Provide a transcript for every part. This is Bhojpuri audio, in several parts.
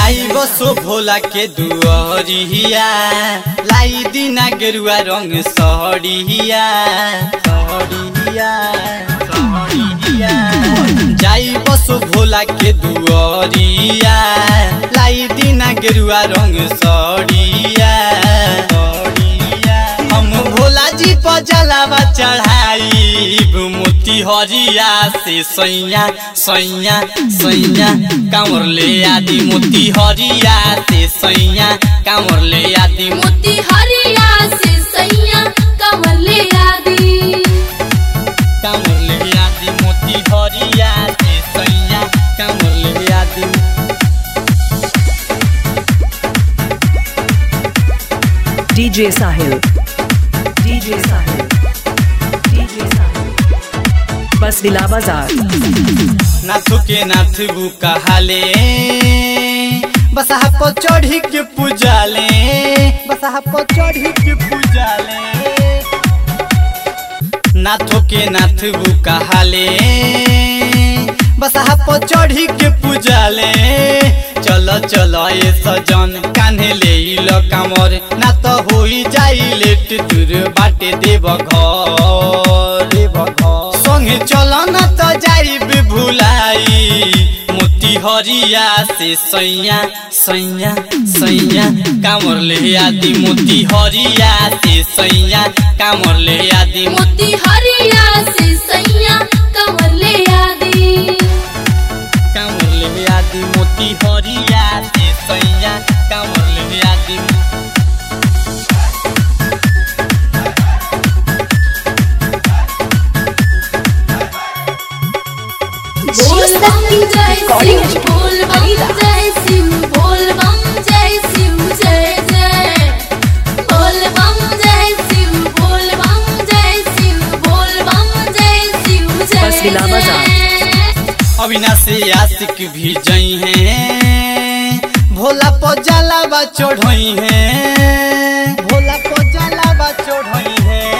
जाई बसो भोला के दुआरिया लाई दिना गेरुआ रंग सहरिया सहरिया सहरिया जाई बसो भोला के दुआरिया लाई दिना गेरुआ रंग सहरिया सहरिया हम भोला जी पर जलावा चढ़ाई मोती हरिया से सैया सैया सैया कांवर ले आदि मोती हरिया से सैया कांवर ले आदि मोती हरिया से सैया कमर ले आदि कांवर ले आदि मोती हरिया से सैया कांवर ले आदि DJ Sahil. DJ Sahil. DJ Sahil. बस दिला बाजार नाथू के नाथ बु कहाले बसहा पर चढ़ी के पूजाले बसहा पर चढ़ी के पूजाले नाथो के नाथ बु कहाले बसहा पर चढ़ी के पूजाले चल चल ए सजन कान्हे ले लो कामर ना तो होई जाई लेट दूर बाटे देव घर देव घर संगे चल ना तो जाई भुलाई मोती हरिया से सैया सैया सैया कामर ले आदि मोती हरिया से सैया कामर ले आदि मोती हरिया से सैया कमर ले आदि कामर ले आदि मोती हरिया से सैया कामर ले आदि बोल बम जय शिव बोल बम जय शिव बोल बम जय शिव जय जय बोल बम जय शिव बोल बम जय शिव बोल बम जय शिव जय बस हिला बजा। जय अविनाशी आशिक भी जई हैं भोला पजाला बा चढ़ई हैं भोला पजाला बा चढ़ई हैं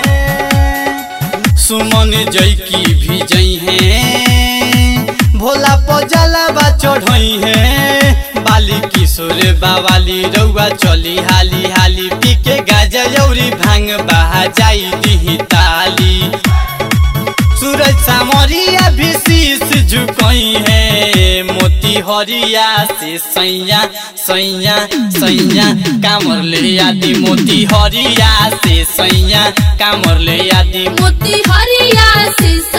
सुमन जई की भी जई हैं भोला पजाला बा चढ़ई हैं बाली किशोर बावाली रउआ चली हाली हाली पी के गाजा यौरी भांग बहा जाई दिही ताली सूरज सामरिया भी शीश झुकई है मोती हरिया से सैया सैया सैया कामर ले आदि मोती हरिया से सैया कामर ले आदि मोती हरिया से